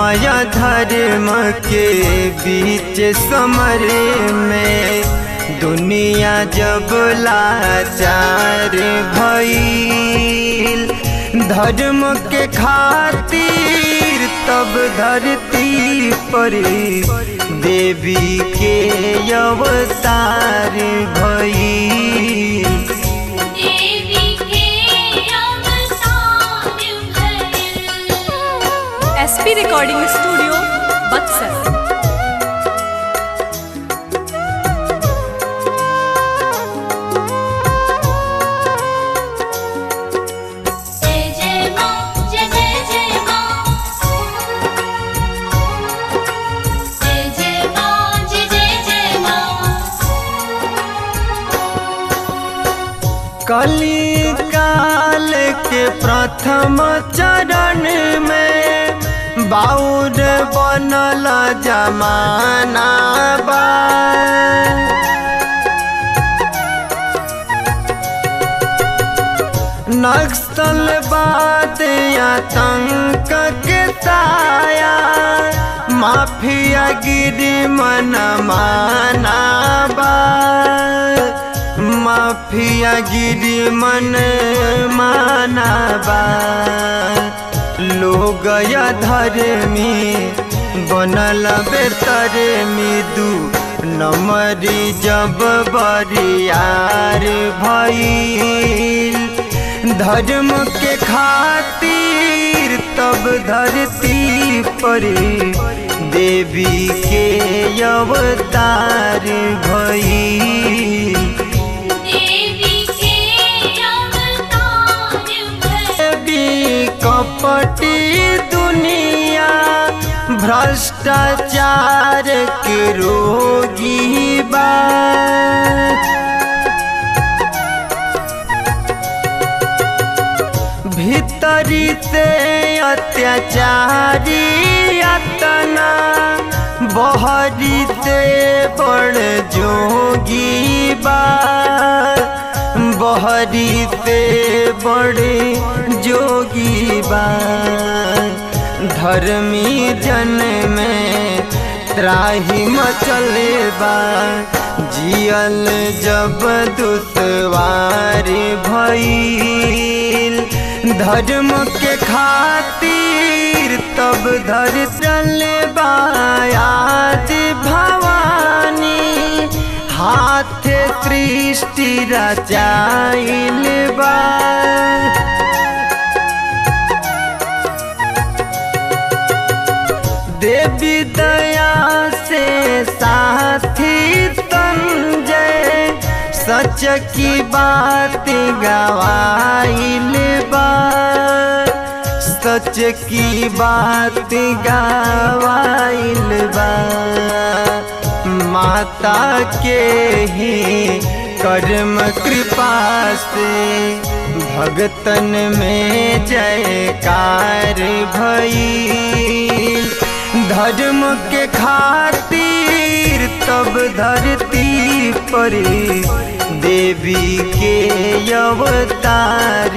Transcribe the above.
या धर्म के बीच समर में दुनिया जब लाचार भइल धर्म के खातिर तब धरती पर देवी के अवतार भइल देवी के अवतार भइल एसपी रिकॉर्डिंग स्टूडियो बक्सर जय जय मां जय जय जय मां जय जय मां जय जय जय मां कली काल के प्रथम चरण में बाउर बनल जमाना बा नक्सलवाद आतंक के साया माफिया गिरी मन माना बा माफिया गिरी मन माना बा लोग या धर्मी बनल बेतर मिदू नमरी जब बरियार भइल धर्म के खातिर तब धरती पर देवी के अवतार भइल देवी के अवतार भइल देवी कपटी दुनिया भ्रष्टाचार के रोगी बा भीतरी से अत्याचारी अतना बहरी से बड़ जोगी बा बहरी से बड़े जोगी बा धर्मी जन में त्राही मचले बा जियल जब दुश्वार भइल धर्म के खातिर तब धर चल बायाद भवानी हाथ सृष्टि रचाइल बा देवी दया से साथी संजय सच की बात गवाइल बा सच की बात गवाइल बा माता के ही कर्म कृपा से भगतन में जयकार भइल धर्म के खातिर तब धरती पर देवी के अवतार